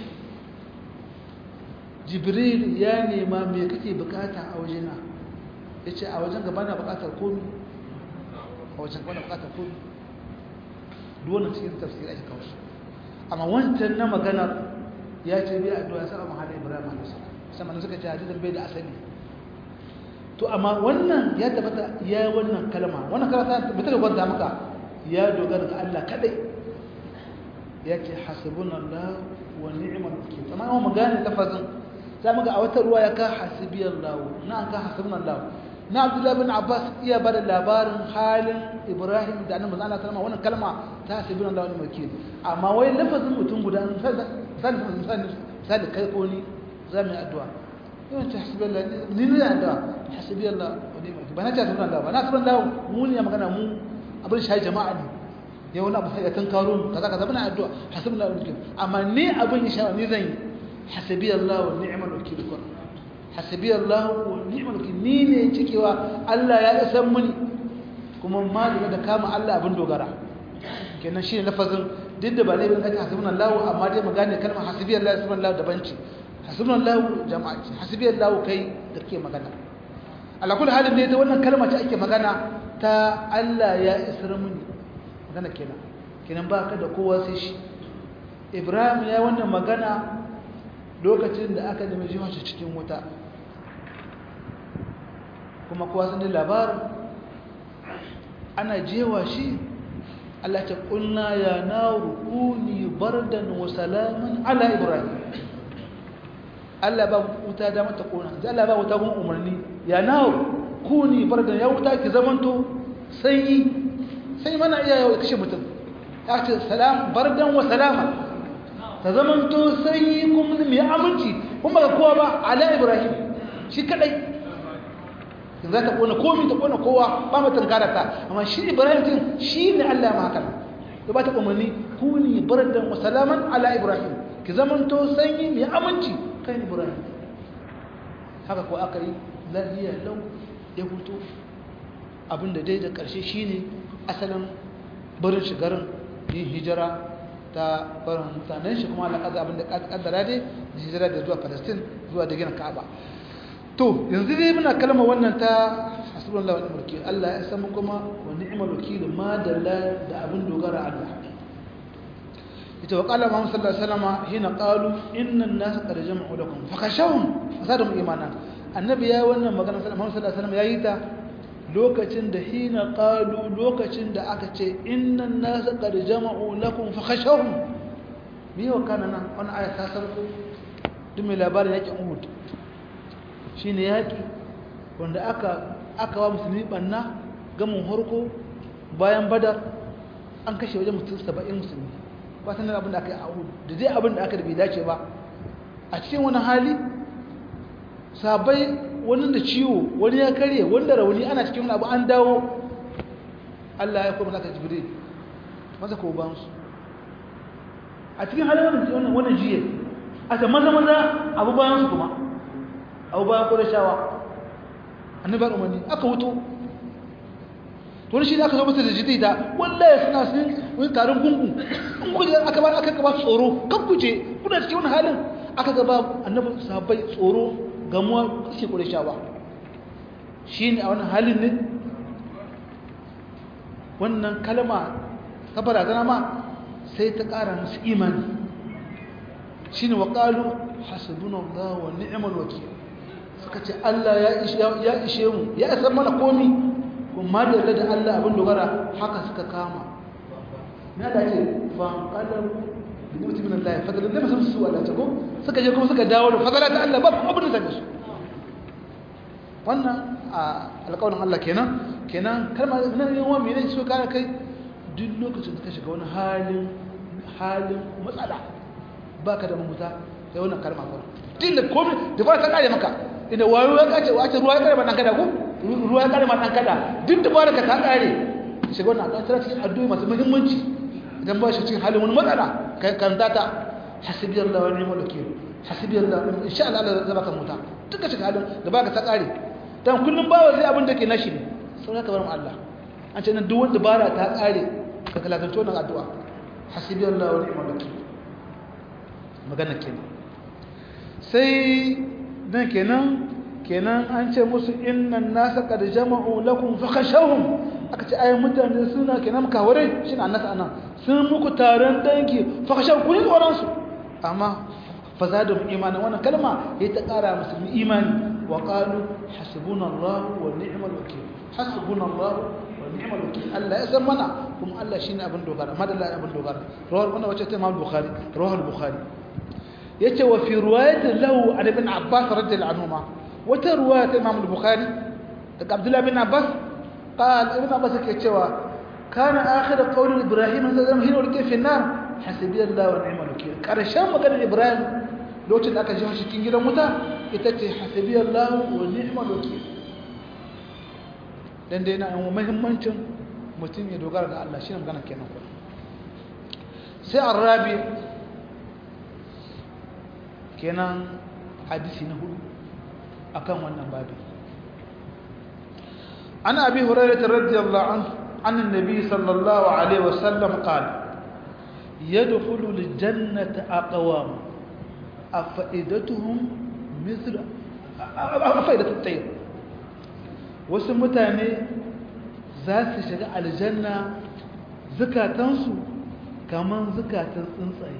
jibril ya nema me kake bukata a wajena ya ce a wajen gaba na bukatar komi a wajen gaba na bukatar komi duwannan cikin tafsir ake kawo amma wancan na maganar ya ce bai addu'a sa amma hada Ibrahim alaihi salam sama suka ce hadisin bai da asali to amma wannan ya tabbata ya yi wannan kalma wannan kalma ta tabbata da gwanda maka ya dogara ga Allah kadai ya ce hasbunallahu wa ni'mal wakeel amma mu gane lafazin za mu ga a wata ruwa ya ka hasbiyallahu na an ka hasbunallahu na Abdullah bin Abbas iya bada labarin halin Ibrahim da annabi Allah sallama wannan kalma ta hasbunallahu wa ni'mal wakeel amma wai lafazin mutum guda misali kai ko ni za mu yi addu'a yawan ta hasibi Allah ni ne da addu'a hasibi Allah wa ni ba na ta sunan Allah ba na sunan Allah mu ne magana mu abin shi jama'a ne ya wani abu ya tankaro mu kaza kaza bana addu'a hasibi Allah wa amma ni abin ya shawa ni zan yi hasibi Allah wa ni'mal wakil kun hasibi Allah wa ni'mal wakil ni ne cikewa Allah ya isan muni kuma ma da kama Allah abin dogara kenan shi ne lafazin duk da ba ne bin kace hasbuna Allah amma dai mu gane kalmar hasbi Allah hasbuna Allah daban ce hasbuna Allah jama'a ce hasbi Allah kai da kake magana ala kullu halin ne ta wannan kalma ce ake magana ta Allah ya isra muni magana kenan kenan ba ka da kowa sai shi Ibrahim ya wannan magana lokacin da aka nemi jiwa shi cikin wuta kuma kowa sun labarin ana jewa shi Allah ta kunna ya naru kuni bardan wa salaman ala ibrahim Allah ba wuta da mata kona sai Allah ba wuta kun umarni ya naru kuni bardan ya wuta ki zamanto sanyi sai mana iya yau kashe mutum ya ce salam bardan wa salama ta zamanto sanyi kuma mai aminci kuma ga kowa ba ala ibrahim shi kadai in za ta kona komi ta kona kowa ba mu tankara ta amma shi ibrahim din shi ne Allah ma haka to ba ta umarni kuni bardan wa salaman ala ibrahim ki zaman to sanyi mai aminci kai ibrahim haka ko aka yi lafiya lau ya fito abinda dai da karshe shine asalin barin shigarin yin hijira ta barin mutanen shi kuma Allah kaza abin da kaddara dai hijira da zuwa Palestine zuwa da gina Ka'aba to yanzu dai muna kalma wannan ta hasbunallahu wa ni'mal wakeel Allah ya san kuma wa ni'mal wakeel ma dalla da abin dogara Allah ita wa qala Muhammad sallallahu alaihi wasallam hina qalu inna an-nasa qad jama'u lakum fakashawhum fasadum imanan annabi ya wannan magana Muhammad sallallahu alaihi wasallam yayi ta lokacin da hina qalu lokacin da aka ce inna an-nasa qad jama'u lakum fakashawhum me wa kana nan wannan aya ta sarko duk mai labarin yakin Uhud shine yaki wanda aka aka wa musulmi banna gamin harko bayan badar an kashe wajen mutum 70 musulmi ba sanar abin da aka yi a Uhud da dai abin da aka da bai dace ba a cikin wani hali sabai wani da ciwo wani ya karye wanda rauni ana cikin wani abu an dawo Allah ya kuma zaka jibril maza ko ba su a cikin halin wannan wannan jiye a ta maza maza abu bayan su kuma abu bayan kurashawa annabi ba umarni aka wuto to shi da aka zo masa da jidida wallahi suna sun wani taron gungu in kuje aka ba aka gaba tsoro kan kuje kuna cikin wani halin aka gaba annabi sahabbai tsoro gamuwa suke kurashawa shine a wannan halin ne wannan kalma ta barazana ma sai ta ƙara musu imani shine wa qalu hasbunallahu wa ni'mal wakeel suka ce Allah ya ishe mu ya san mana komi kuma da da Allah abin dogara haka suka kama na da ce fa qalu bi mutum min Allah fadlan da musu su Allah ta ko suka je kuma suka dawo da fadala ta Allah ba kuma abin da su wannan alƙawarin Allah kenan kenan kalma nan yawan me ne so kare kai duk lokacin da ka shiga wani halin halin matsala baka da mamuta sai wannan kalma fa din da komai da ba ta kare maka inda wayo ya kace wace ruwa ya kare ma dan kada ko ruwa ya kare ma dan kada duk da baraka ta kare shiga wannan addu'a tana cikin addu'o'i masu muhimmanci idan ba shi cikin halin wani matsala kai kan data hasbi Allah wa ni'mal wakeel hasbi Allah insha Allah Allah zai baka muta duka shiga halin da baka ta kare dan kullum bawa zai abin da ke nashi ne sau ka bar mu Allah an ce nan duk wanda bara ta kare ka kalakanci wannan addu'a hasbi Allah wa ni'mal wakeel magana kenan sai dan kenan kenan an ce musu innan nasa qad jama'u lakum fakhashawhum aka ce ayi mutane suna kenan kaware shine annas anan sun muku taron dangi fakhashaw ku tsoron su amma fazadum imanan wannan kalma ya ta kara musu imani wa qalu hasbunallahu wa ni'mal wakeel hasbunallahu wa ni'mal wakeel Allah ya san mana kuma Allah shine abin dogara madalla abin dogara rawar wannan wace ta Imam Bukhari rawal Bukhari yace wa fi riwayatin lahu an ibn Abbas radiyallahu anhuma wata riwayat Imam Bukhari daga Abdullah bin Abbas قال ابن عباس yake cewa kana akhir qawl Ibrahim sallallahu alaihi wasallam hina ulqiya fi an-nar hasbi Allah wa ni'mal wakeel karshen maganar Ibrahim lokacin da aka ji shi cikin gidan wuta ita ce hasbi Allah wa ni'mal wakeel dan dai na yan muhimmancin mutum ya dogara ga Allah shine magana kenan ko sai arabi kenan hadisi na hudu akan wannan babi an abi hurairah radiyallahu anhu an annabi sallallahu alaihi wasallam qala yadkhulu aljannata aqwam afaidatuhum mithl afaidatu at-tayr wasu mutane za su shiga aljanna zukatansu kaman zukatan tsuntsaye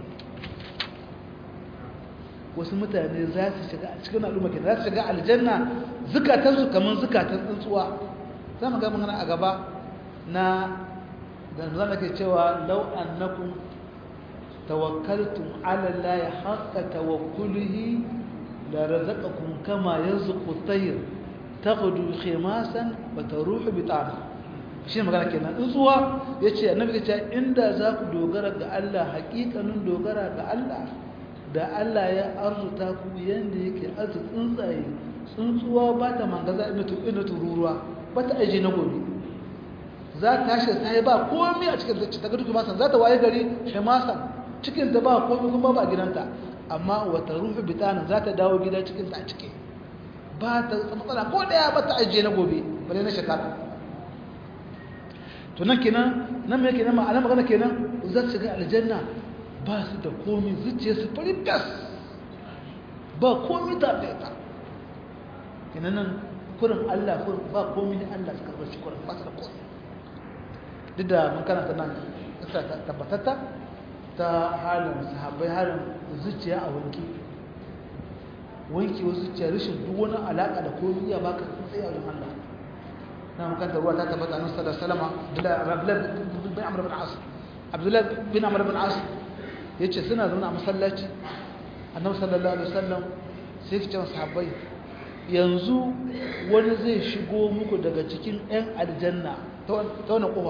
wasu mutane za su shiga a cikin al'umma ke za su shiga aljanna zukatansu kamar zukatan tsuntsuwa za mu ga magana a gaba na da zama ke cewa lau annakum tawakkaltum ala allahi haqqa tawakkulihi la razaqakum kama yarzuqu at-tayr taghdu khimasan wa taruhu bitana shi magana kenan tsuntsuwa yace annabi ya ce inda za ku dogara ga Allah haƙiƙanin dogara ga Allah da Allah ya arzuta ku yanda yake arzu tsuntsaye tsuntsuwa ba ta mangaza ina tururuwa ba ta aji na gobe za ta tashi ta yi ba komi a cikin ta gudu masan za ta waye gari shemasan cikin ta ba komi kuma ba gidanta amma wata rufe bitanin za ta dawo gida cikin ta cike ba ta matsala ko daya ba ta ajiye na gobe bale na shekara to nan kenan nan me kenan ma'ana magana kenan za su shiga aljanna ba su da komi zuciya su fari fes ba komi ta ta kina nan kurin Allah kurin ba komi da Allah su karɓar shi kurin ba su da komi duk da mun karanta nan kasa tabbatatta ta halin sahabbai halin zuciya a wanki wanki wasu zuciya rashin duk wani alaƙa da komi iya baka tsaye a wajen Allah na makanta ruwa ta tabbata nan sallallahu alaihi wasallam Abdullah bin Amr bin As Abdullah bin Amr bin As yace suna zaune a masallaci Annabi sallallahu alaihi wasallam sai ya ce sahabbai yanzu wani zai shigo muku daga cikin ƴan aljanna ta wani kofa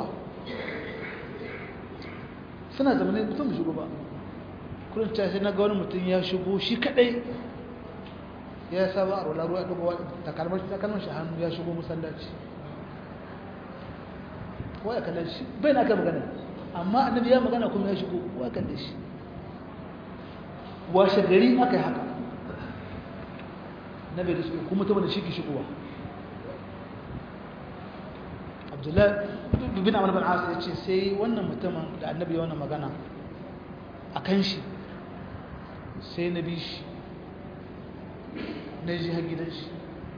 suna zamanin mutum shigo ba kullum ta sai na ga wani mutum ya shigo shi kadai ya saba a rola ruwa dugowa takalmar takalmar shi hannu ya shigo masallaci ko ya kalle shi bai na kai magana amma annabi ya magana kuma ya shigo ko ya kalle shi washe gari aka yi haka nabi da shigo kuma mutum da shi ke shigowa abdullahi bin amur bin asu ya ce sai wannan mutumin da annabi ya wannan magana a kan shi sai na bi shi na ji har gidan shi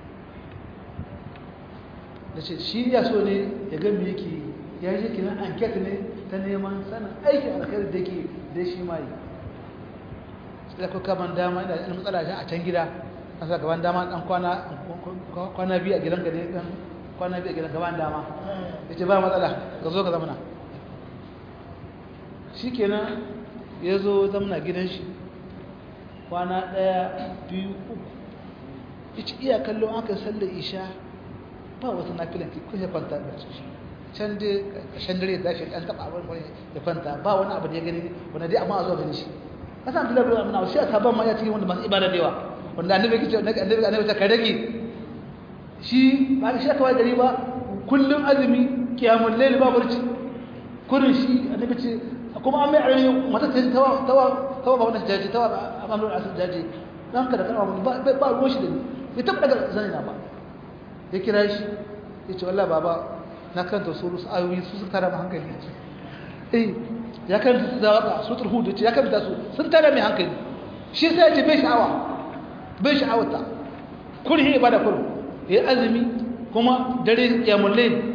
da ce shi ya so ne ya gami yake ya yi kinan anket ne ta neman sanin aikin alkhairu da ke da shi ma yi sai da kuka ban dama ina da matsala a can gida an sa gaban dama dan kwana biyu a gidan ka ne dan kwana biyu a gidan gaban dama ya ce ba matsala ka zo ka zamana shi kenan ya zo zamana gidan shi kwana ɗaya biyu uku ya ci iya kallo aka sallar isha ba wata nafilan ki kusa kwanta da shi can dai ƙarshen dare da shi ɗan taɓa abin wani ya kwanta ba wani abu da ya gani wanda dai amma a zo gani shi kasan abdullahi bin amina shi a sabon ma ya cikin wanda masu ibada da yawa wanda annabi yake cewa annabi annabi ta rage shi ba shi aka wai gari ba kullum azumi kiyamul layl ba barci kurin shi annabi ce kuma an mai arami mata ta tawa tawa tawa ba wannan jaji tawa amrul asir jaji dan ka da kana ba ba ruwan shi da ni ya taba daga zani na ba ya kira shi ya ce wallahi baba na karanta su rusu ayoyi su suka tara hankali eh ya karanta su da waka su turhu da ce ya karanta su sun tara mai hankali shi sai ya ce bai sha'awa bai sha'awata kurhi ibada kurhu ya azumi kuma dare ya mulle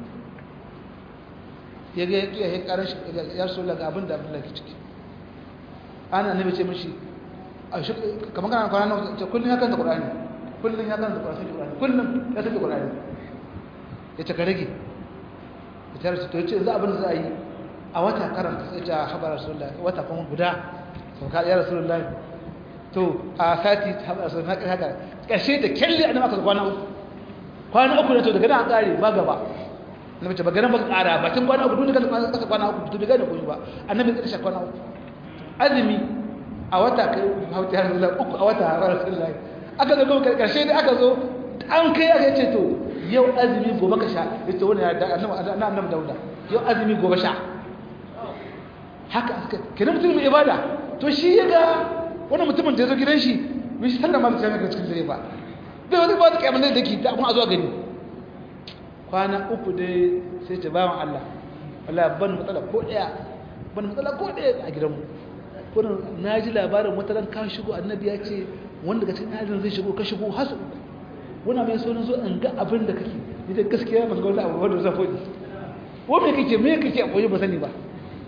ya ga ya yi karar ya so daga abin da abin da ke ciki ana nabi ce mishi kamar kana kwana nan ce kullum ya kanta qur'ani kullum ya kanta qur'ani kullum ya tafi qur'ani ya ce ka rage ya tare to yace za abin da za a yi a wata karanta sai ta habar rasulullahi wata kuma guda sauka ya rasulullahi to a sati ta habar rasulullahi haka ƙarshe da kyalle a nan aka kwana uku kwana uku ne to daga nan an ƙare ba gaba na mace ba ganin ba ƙara bakin kwana uku duk da kasa kwana uku to daga da koyi ba annabi ya kashe kwana uku azumi a wata kai hauta har zuwa uku a wata har rasulullahi aka zo gobe ƙarshe da aka zo an kai aka ce to yau azumi gobe ka sha yace wannan ya da annabi annabi dauda yau azumi gobe sha haka aka kenan mutum mai ibada to shi ya ga wani mutumin da ya zo gidan shi bai shi sallama da jami'ar cikin dare ba bai wani ba ta kyamun da ke ta kuma a zuwa gani kwana uku dai sai ce bawan Allah wala ban matsala ko ɗaya ban matsala ko ɗaya a gidanmu kuma na ji labarin wata ran ka shigo annabi ya ce wanda daga cikin adin zai shigo ka shigo hasu uku wani mai so na zo in ga abin da kake ni da gaskiya ban ga wani abu wanda zan faɗi ko me kake me kake a koyi ba sani ba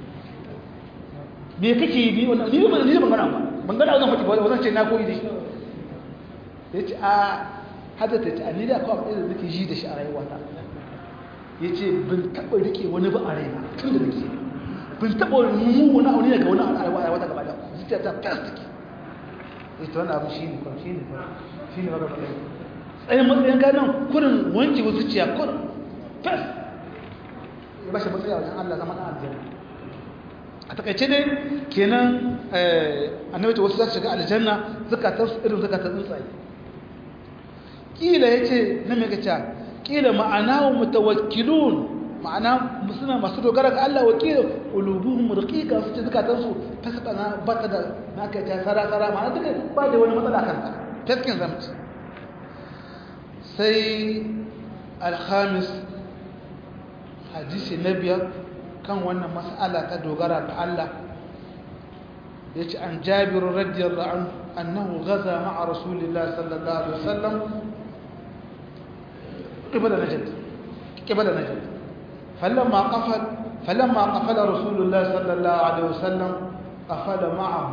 me kake yi ni wannan ni ban ni ban gana ba ban gana zan faɗi ba zan ce na koyi da shi ya ce a hadata ta ni da kawai abin da nake ji da shi a rayuwata ya ce bin taɓa rike wani ba a raina tun da nake bin taɓa mu wani abu ne daga wani a rayuwata gaba da zuciya ta plastic ya ce wani abu shi ne kwan shi ne kwan shi ne magana ɗaya tsayin matsayin gadon kurin wanke wa zuciya kurin fes ya bashi matsayi a wajen allah zama ɗan aljanna a takaice dai kenan annabi ta wasu za su shiga aljanna zakatar irin zakatar tsuntsaye kila yace na me kace kila ma'ana mutawakkilun ma'ana suna masu dogara ga Allah wakil qulubuhum raqiqa su ce zakatar su fasana bata da naka ta sara sara ma'ana duka ba da wani matsala kanta taskin zamti sai al-khamis hadisi na biyar kan wannan mas'ala ta dogara ga Allah yace an Jabir radiyallahu anhu annahu ghaza ma'a Rasulillah sallallahu alaihi wasallam qibla Najd qibla Najd falamma qafal falamma qafala Rasulullah sallallahu alaihi wasallam qafala ma'ahu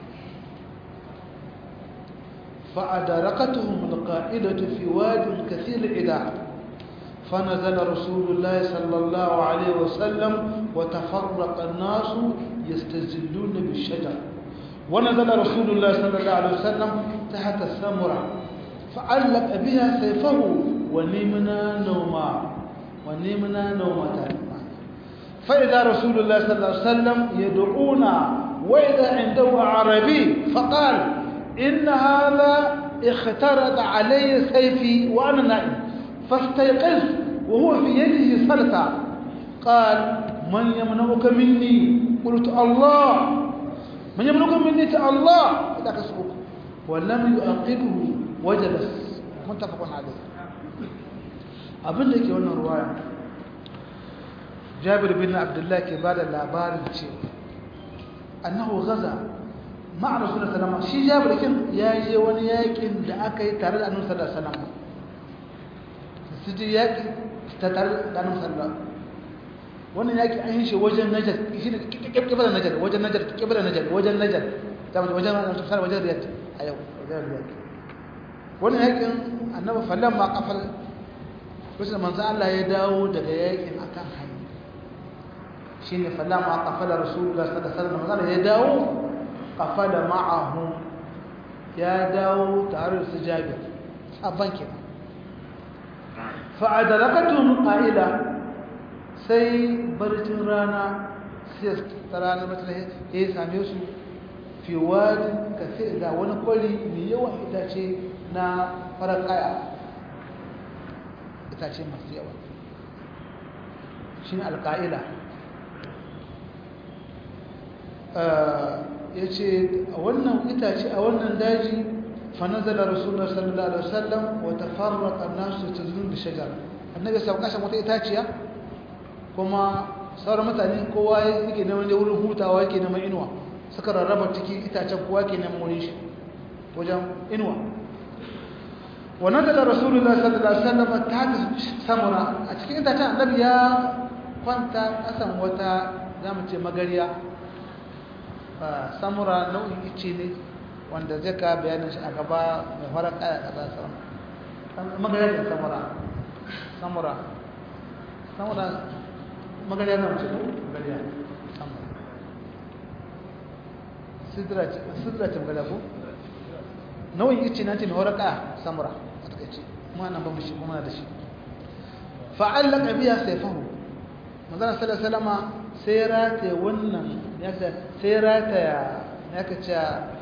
فأدركتهم القائدة في واد كثير الإداع فنزل رسول الله صلى الله عليه وسلم وتفرق الناس يستزلون بالشجر ونزل رسول الله صلى الله عليه وسلم تحت السمرة فعلق بها سيفه ونمنا نوما ونمنا نومة فإذا رسول الله صلى الله عليه وسلم يدعونا وإذا عنده عربي فقال إن هذا اخترق علي سيفي وأنا نائم فاستيقظ وهو في يده سلطة قال من يمنعك مني قلت الله من يمنعك مني الله إذا كسبك ولم يؤقبه وجلس متفق عليه abin da ke wannan ruwaya jabir bin abdullahi ke ba da labarin cewa annahu gaza ma'a rasulun salama shi jabir kin ya je wani yakin da aka yi tare da annabi sallallahu alaihi wasallam su ji yaki ta tare da annabi sallallahu wannan yaki an yi shi wajen najar shi ne kibbar najar wajen najar kibbar najar wajen najar ta wajen wajen wajen riyad a yau wajen riyad wannan yakin annabi fallan ma kafal wasu da manzo Allah ya dawo daga yakin akan hanya shine fallan ma kafala rasulullah sallallahu alaihi wasallam ya dawo kafala ma'ahu ya dawo tare da su jabir sabban kenan fa'adarakatuhum qa'ila sai barcin rana sai ta rana matsayi ya same su fi wajin kafe da wani kwari mai yawan itace na farar kaya itace masu yawa shi ne alka'ila ya ce a wannan itace a wannan daji fanazala rasulullah sallallahu alaihi wasallam wa tafarraqa an-nasu tazun bi shajar annabi sai kashe wata itaciya kuma sauran mutane kowa yake neman wurin hutawa yake neman inuwa suka rarraba ciki itacen kowa ke neman wurin shi wajen inuwa wa nazala rasulullah sallallahu alaihi wasallam ta samura a cikin itacen annabi ya kwanta kasan wata zamu ce magariya samura nau'in ice ne wanda zai ka bayanin shi a gaba mai farar kaya kasa sama magariya da samura samura samura magariya na mace ko magariya samura sidra ce magariya ko nau'in ice na ce mai farar kaya samura a takaice kuma nan ba mu shi kuma da shi fa'allaka biya sayfahu manzon sallallahu alaihi wasallama sai rataye wannan sai rataya ya ka ce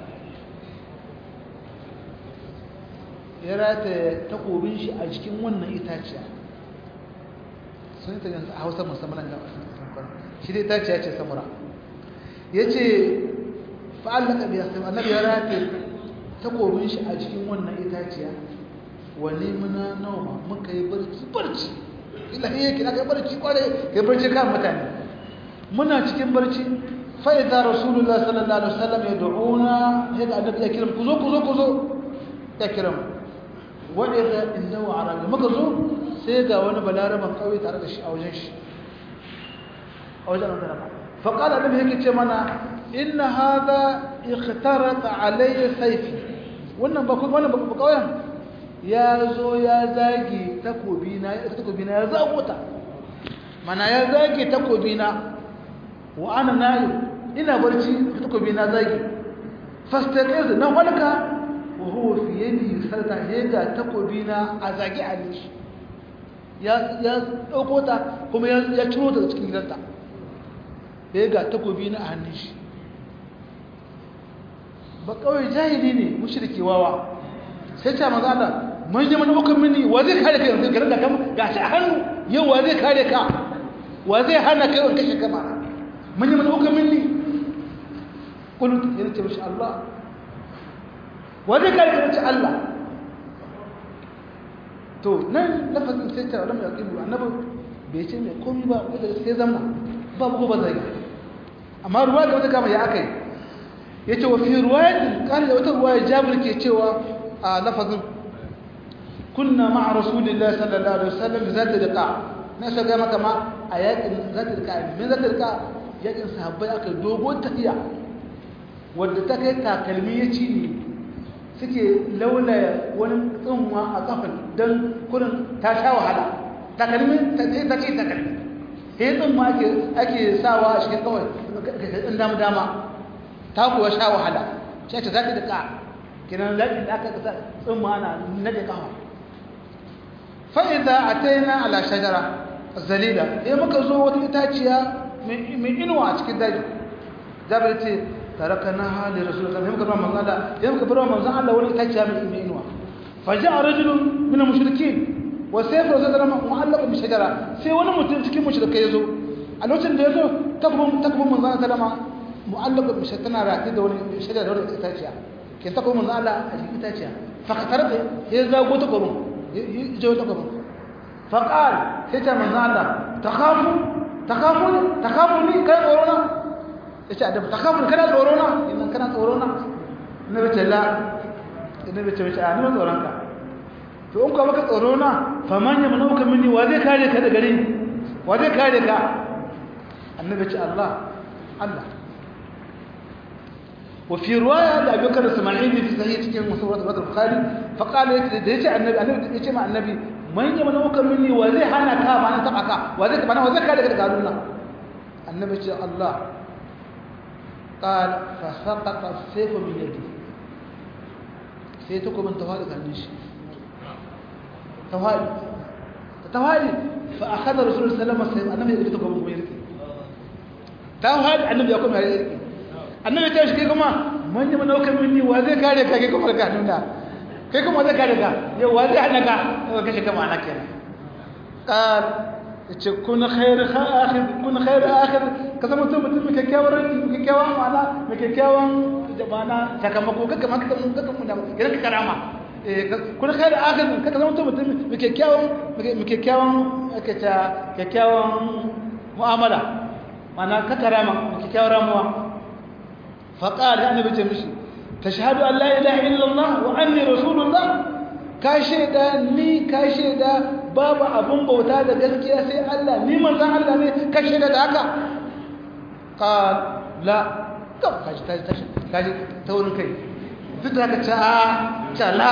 ya rataya takobin shi a jikin wannan itaciya sun yi ta yanzu a hausa musamman ga shi dai itaciya ce samura ya ce fa'allaka biya sai annabi ya rataya takobin shi a jikin wannan itaciya wani muna nauma muka yi barci barci ila yake aka yi barci kware kai barci kan mutane muna cikin barci fa idza rasulullah sallallahu alaihi wasallam yad'una hada annabi ya kiran kuzo kuzo kuzo ya kiran wa idza innahu arabi muka zo sai ga wani balaraban kauye tare da shi a wajen shi a wajen annabi fa qala annabi yake ce mana inna hadha ikhtarata alayya sayfi wannan ba wannan ba kauyen ya zo ya zage takobina takobina ya zago ta mana ya zage takobina wa ana nayi ina barci takobina zage fastaqiz na walka wa huwa fi yadi sarta hega takobina a zage a shi ya ya dauko ta kuma ya ya ciro ta cikin gidanta hega takobina a hannun shi ba kawai jahili ne mushriki wawa sai ta maza Allah mun yi mana hukum mini wa zai kare kai yanzu garin da kama gashi a hannu yau wa zai kare ka wa zai hana kai wanka shi kama mun yi mana hukum mini kulut yana ce mishi Allah wa zai kare kai ce Allah to nan lafazin sai ta lamar yaqibu annabi bai ce mai komai ba wanda sai zamna ba ko ba zai amma ruwa ga wata kama ya akai yace wa fi riwayatin qala wata riwaya Jabir ke cewa a lafazin kunna ma'a rasulillahi sallallahu alaihi wasallam zata liqa na shiga maka ma a yakin zata liqa min zata liqa yakin sahabbai aka dogo tafiya wanda ta kai takalmi ya ci ne suke laulaya wani tsunwa a kafin don kurin ta sha wahala takalmi ta ce takalmi sai tsunwa ake sawa a cikin kawai ɗin dama dama ta kuwa sha wahala shi ce za ta daga kinan laɗin da aka kasa tsunwa ana nade kawa fa'iza a ta yi na ala shajara zalila ya muka zo wata itaciya mai inuwa a cikin daji jabir ce تركناها لرسول الله يمكن من الله يمكن برا من الله ولا تجا من إنوا فجاء رجل من المشركين وسيف رسول الله معلق بشجرة سي وانا متمسكين مشركين يزو الوقت اللي يزو تكبر تكبر من الله سلام معلق بشجرة راتي دون شجرة دون تجا كن تكبر من الله أجي تجا فقترت إذا قلت كرم يجوا تكبر فقال هتا من الله تخافوا تخافوني تخافوني كيف أرونا yace annabi takabur kana tsoro na idan kana tsoro na annabi ce la annabi ce wace annabi tsoron ka to in ka baka tsoro na fa man yamnauka minni wa zai kare ka da gare ni wa zai kare ka annabi ce Allah Allah وفي رواية لأبي بكر السماعيلي في صحيح cikin مسورة البخاري فقال يجي النبي النبي يجي مع النبي من يمنعك مني وزي حنا كا ما أنا تبعك وزي كمان وزي كذا كذا قالوا النبي الله قال فسقط السيف من يدي سيتكم من توالي قال توالي توالي فأخذ رسول الله صلى الله عليه وسلم النبي يريدكم من يريد توالي النبي يقوم يريد النبي تعيش كيكما من يمن أوكل مني وذي كاري كيكم لك نونا كيكم وذي كاري كا يو وذي عنك وكيش كما أنا كينا قال ce kun khair akhir kun khair akhir ka zama to mutum mai kyakkyawan ranki mai kyakkyawan ma'ana mai kyakkyawan jabana sakamako kaka maka mun kaka mun da idan ka karama kun khair akhir ka zama to mutum mai kyakkyawan mai kyakkyawan aka ta kyakkyawan mu'amala ma'ana ka karama mai kyakkyawan ramuwa fa qala annabi ce mishi tashhadu an la ilaha illallah wa anni rasulullah ka shaida ni ka shaida babu abun bauta da gaskiya sai Allah ni manzon Allah ne ka shaida da haka qal la to kaji taji taji kaji taurin kai duk da haka ta ta la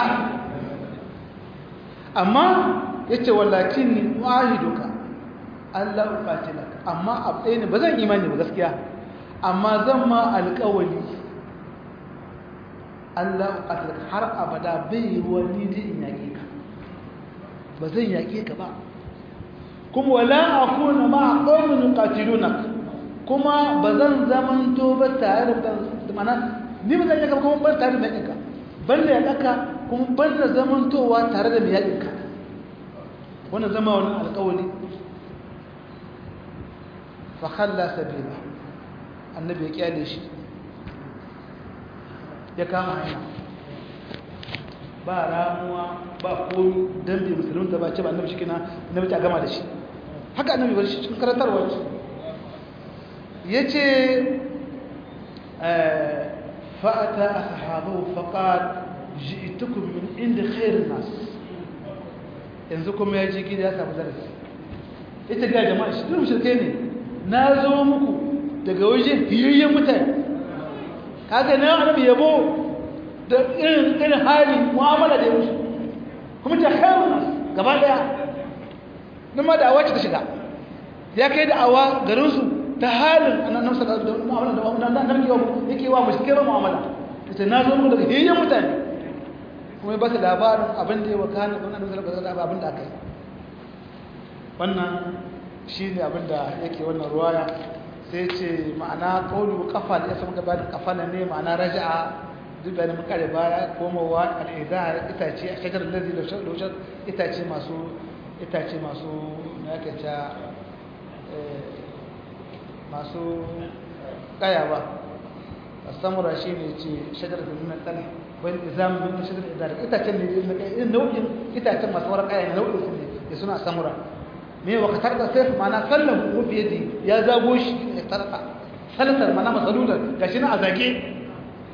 amma yace wallakin ni wahiduka Allah uqatilaka amma abdai ne bazan imani ba gaskiya amma zan ma alƙawari Allah uqatilaka har abada bai wani da in yake ka ba zan yake ka ba kuma wala akuna ma qaumin yuqatilunak kuma ba zan zamanto ba tare da mana ni ba zan yaka kuma ban tare da yakinka ban da yakaka kuma ban da zamantowa tare da yakinka wannan zama wannan alƙawari fa khalla sabila annabi ya kyale shi ya kama hanya ba ramuwa ba komi don bai musulunta ba ce ba annabi shi kina annabi ta gama da shi haka annabi bar shi cikin karantarwa ce ya ce fa'ata a sahabu faƙar ji'itukum min inda khairin nas yanzu kuma ya ji gida ya samu darasi ita ga jama'a shi duk shirke ne na zo muku daga wajen fiyayyen mutane kaga na annabi yabo da irin irin hali mu'amala da musu kuma ta khairu gaba daya nan ma da awa ta shiga ya kai da awa garin su ta halin annabi sallallahu alaihi wasallam mu'amala da wannan annabi yau yake wa mushkila mu'amala ita na zo mu daga hiyyan mutane kuma ba su labarin abin da ya wakana da annabi sallallahu alaihi wasallam abin da aka yi wannan shine abin da yake wannan ruwaya sai ce ma'ana kaulu kafa da ya samu gaba da kafa ne ma'ana raja'a duk da mun kare baya komowa al'idar itace a shagar lazi da shar itace masu itace masu na yake ta masu kaya ba samura shi ne ce shagar da nuna tsala wani izamu min shagar idar itacen ne na kai nau'in itacen masu wara kaya ne nau'in su ne ya suna samura me wa katar da sai mana sallan ku fiye ya zago shi ya tarka salatar mana masalular gashi na azage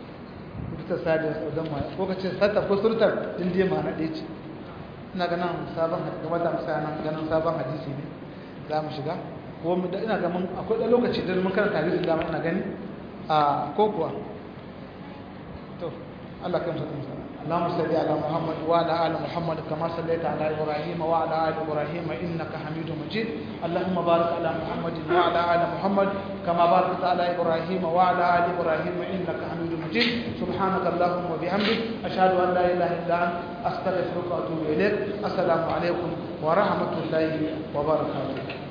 sita sadiyar saudan ma ko ka ce sata ko surtar din dai ma na ɗaya ce ina ganin sabon hadisi kamar da musa nan ganin sabon hadisi ne za mu shiga ko mu ina ga mun akwai ɗan lokaci da mun karanta hadisin da ina gani a ko kuwa to Allah kan sa musa اللهم صل على محمد وعلى ال محمد كما صليت على ابراهيم وعلى ال ابراهيم انك حميد مجيد اللهم بارك على محمد وعلى ال محمد كما باركت على ابراهيم وعلى ال ابراهيم انك حميد مجيد سبحانك اللهم وبحمدك اشهد ان لا اله الا انت استغفرك واتوب اليك السلام عليكم ورحمه الله وبركاته